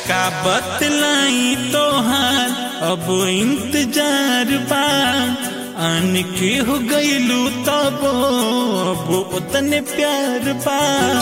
का बतलाई तोहार अब इंतजार बा आन के हो गईलू तब अब उतने प्यार बा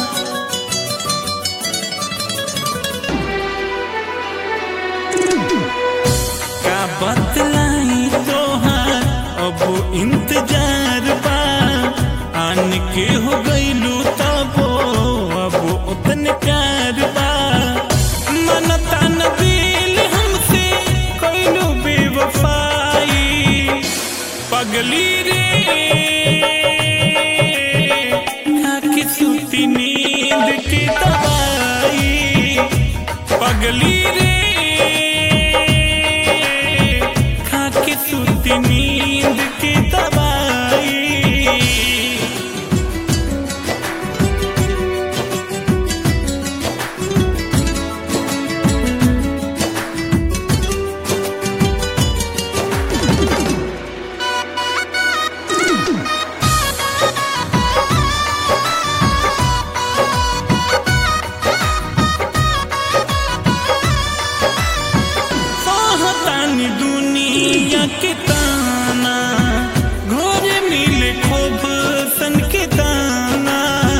का बतलाई तोहार अब इंतजार बा आन के हो गईलू तब अब उतने प्यार बा मनता न दिल हमसे कोइलू बेवफाई पगली रे खाके सूती नींद की दवाई पगली रे खाके सूती नींद की दवाई सहतानी दुनिया के ताना घोर मिले खूब सन के दाना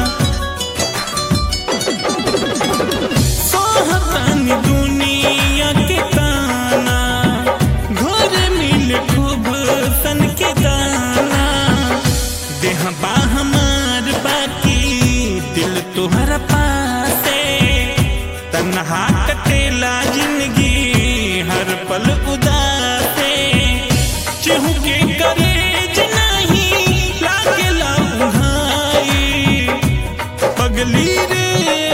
सहतानी दुनिया के ताना घोर मिले खूब सन के दाना देह बा हमार बाकी दिल तोहरा पासे तन्हा कटेला जिंदगी हर पल उदासे चहु के करेज नहीं लागे भाई पगली रे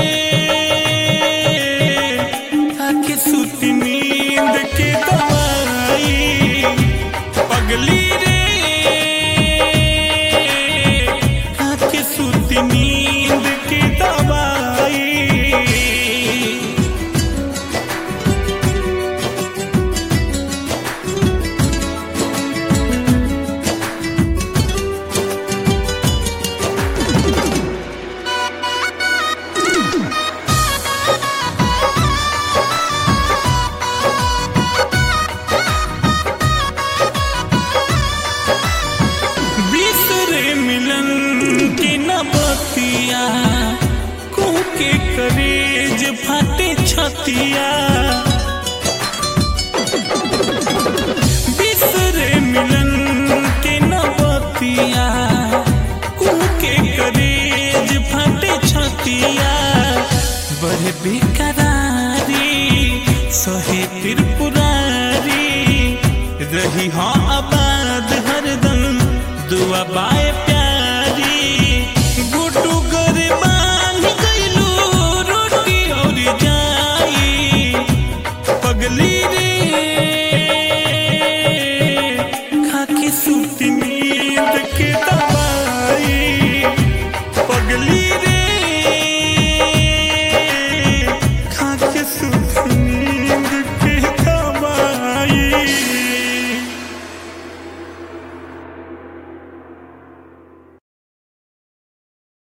आके सूती नींद के दवाई पगली रे आके सूती नींद की दवाई बिसरे मिलन की न बतिया कुह के करेज फाटे छतिया बिसरे मिलन के न बतिया कुह के करेज फाटे छतिया बड़े बेकरारी सहे त्रिपुरारी रही हाँ